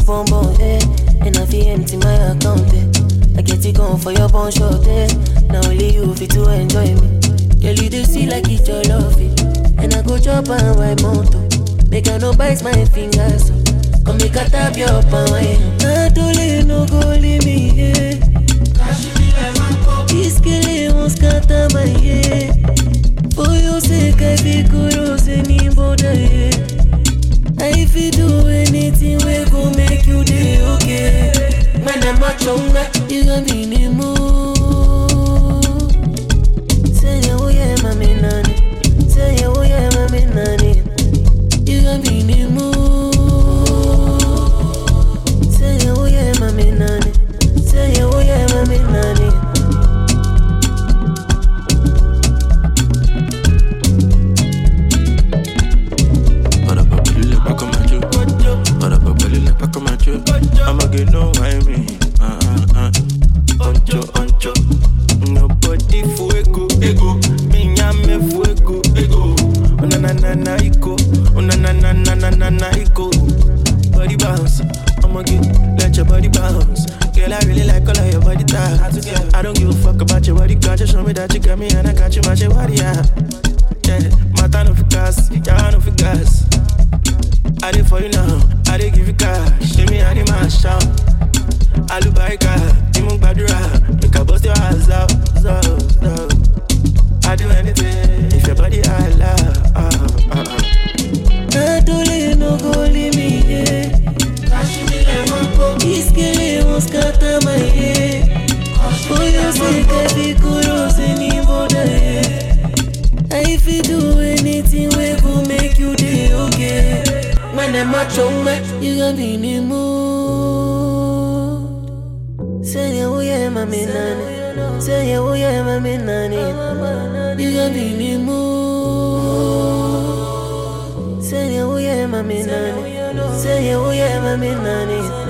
your bum bum, eh? And I feel empty my account, eh? I get it gone for your bun short, eh? Now only you fit to enjoy me. Girl, you do see like it's your love, eh? And I go chop and wipe mountain. Make I no bite my fingers, so come make I tap your palm, eh? Not only no go leave me, eh? This girl won't scatter my head. For your sake, I be kudos anybody, yeah. I fi do anything we go make you day okay. Man, I'm a chonga, you gon' be in the mood. Say yeah, oh yeah, mami nani. Say yeah, oh yeah, mami nani. You gon' be in the mood. Say yeah, oh yeah, mami nani. Say yeah, oh yeah, mami nani. Para pa' pelirle pa' comer yo. Para pa' pelirle pa' comer yo. I'ma get no why me. Ah, ah, ah. Oncho, oncho. Nobody fuego, ego. Me llame fuego, ego. Una na na na iko. Una na na na na na na iko. Body bounce. I'ma get, let your body bounce. Girl, I really like all of your body types. I don't give a fuck about your body count. Just show me that you got me and I got you, my body, yeah. Yeah, matter no for gas, yeah, no for gas. I did for you now, I did give you cash. Give me a the man shout. Alubarika, Timu Badura, make a bust your ass out, so, so. I do anything if your body I love. Uh, uh, uh. Not only no go leave me, yeah. This girl won't scatter my head. For your sake, I be kudos anybody, yeah. I fi do anything we go make you day okay. Man, I'm a chonga, you gon' be in the mood. Say yeah, oh yeah, mami nani. Say yeah, oh yeah, mami nani. You gon' be in the mood. Say yeah, oh yeah, mami nani. Say yeah, oh yeah, mami nani.